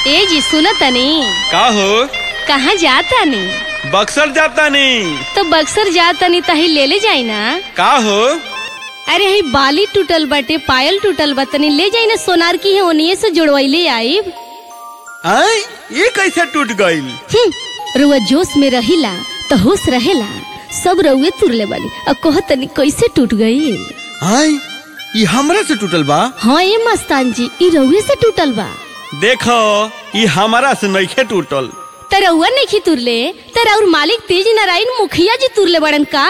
ए जी सुनो तनी का हो कहाँ जाता नी बक्सर जाता नहीं तो बक्सर जाता नी तही ले ले जाई ना का हो अरे हई बाली टूटल बाटे पायल टूटल बा तनी ले जाई ना सोनार की है ओनिए से जुड़वैले आईब आय ये कैसे टूट गईल हम्म, रुआ जोश में रहिला तो होश रहेला सब रउए तुरले बानी अब कह तनी कैसे टूट गई आय ये हमरा से टूटल बा हाँ ए मस्तान जी ई रउए से टूटल बा देखो ये हमारा से नइखे टूटल त रउआ नहीं तुरले त और मालिक तेज नारायण मुखिया जी तुरले बड़न का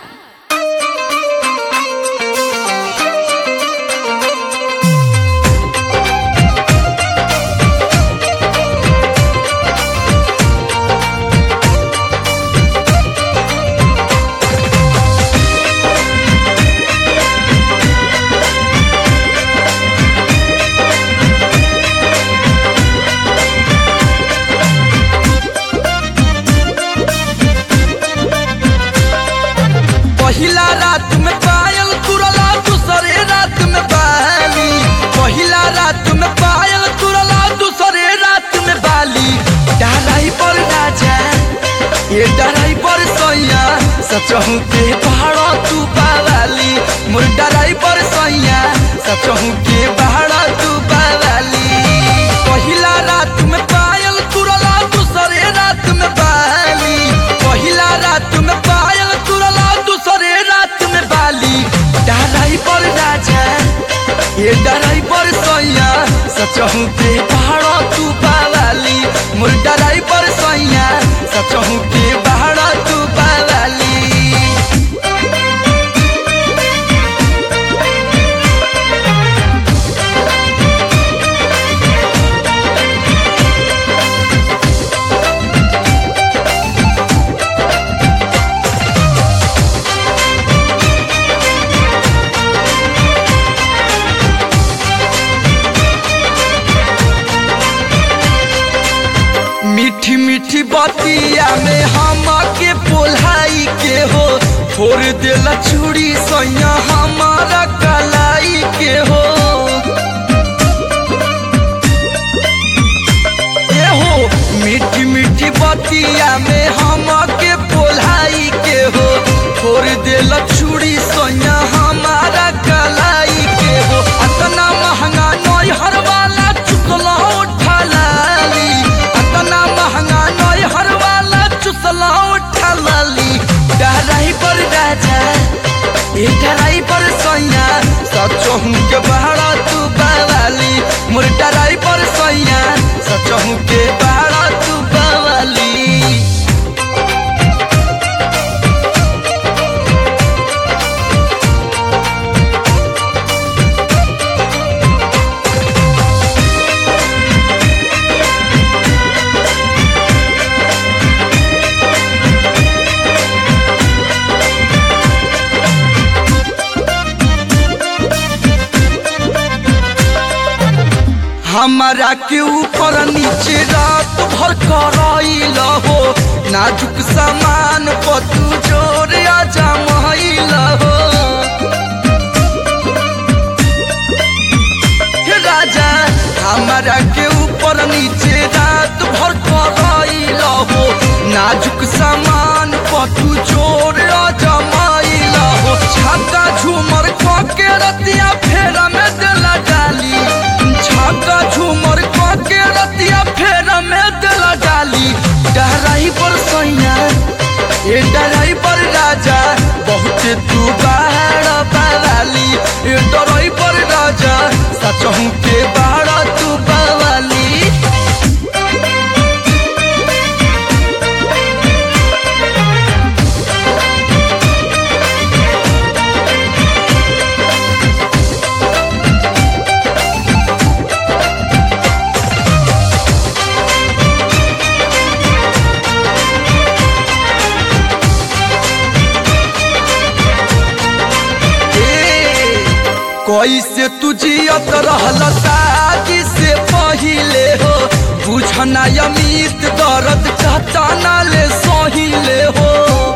पहिला रात में पायल तुरला दूसरे रात में बाली पहिला रात में पायल तुरला दूसरे रात में बाली डराई पर राजा ये डराई पर सैया सचहू के पहाड़ तू पावाली मोर डराई पर सैया सचहू के पहाड़ तू पावाली पहिला रात में पायल तुरला दूसरे रात में बाली पहिला रात में पायल तुरला दूसरे रात में बाली डराई पर राजा ये डराई पर सैया सचहू के पहाड़ तू पावाली मोर डराई पर सैया सचहू के पहाड़ तू पावाली मीठी मीठी बतिया में हम के पोलाई के हो फोड़ देला चूड़ी सैया हमारा कलाई के हो ए हो मीठी मीठी बतिया में हम के पोलाई के हो फोड़ देला चूड़ी सैया हमारा कलाई के हो अतना महंगा नई हर वाला चुकला उठा लाली अतना महंगा नई हर वाला चुसला उठा लाली डराई पर राजा ए डराई पर सैया सचहू के बहाड़ा तू बावाली मोर डराई पर सैया सचहू के बहाड़ा तू बावाली हमारा के ऊपर नीचे रात भर कराइल हो नाजुक सामान पतू जोर आजा महिल हो हे राजा हमारा के ऊपर नीचे रात भर कराइल हो नाजुक सामान पतू जोर आजा महिल हो छक्का झूमर के रतिया फेरा में दिला डाली छक्का झूमर के रतिया फेरा में दिला डाली डराई पर सैया ये डराई पर राजा बहुत तू बाहर पावाली ये डराई पर राजा सचहू के बाहर तू पावाली कैसे तू जियत रहल शादी से पहिले हो बुझना अमित दर्द कहताना ले सहिले हो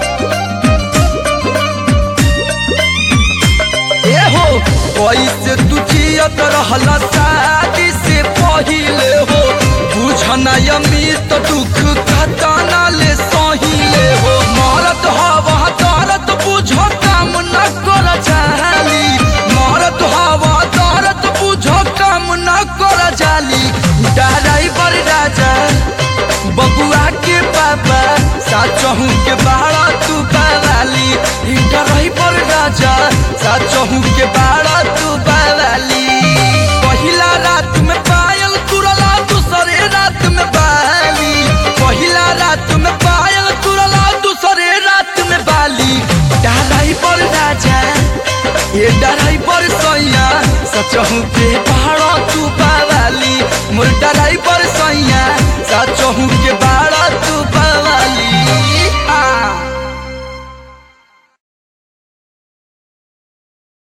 ए हो कैसे तू जियत रहल शादी से पहिले हो बुझ सुना अमित दुख खताना ले सहिले हो मरत हवा दर्द बुझो काम न कर जाली मरत हवा दर्द बुझो काम न कर जाली ड्राइवर राजा बबुआ के पापा साचहू के बाड़ा तू बावाली ड्राइवर राजा साचहू के बाड़ा तू बावाली पहिला रात में पायल तुरला दूसरे रात में बाली पहिला रात में पायल तुरला दूसरे रात में बाली ड्राइवर राजा ये ड्राइवर सैया सचहू के पहाड़ा तू बावाली मोर ड्राइवर सैया सचहू के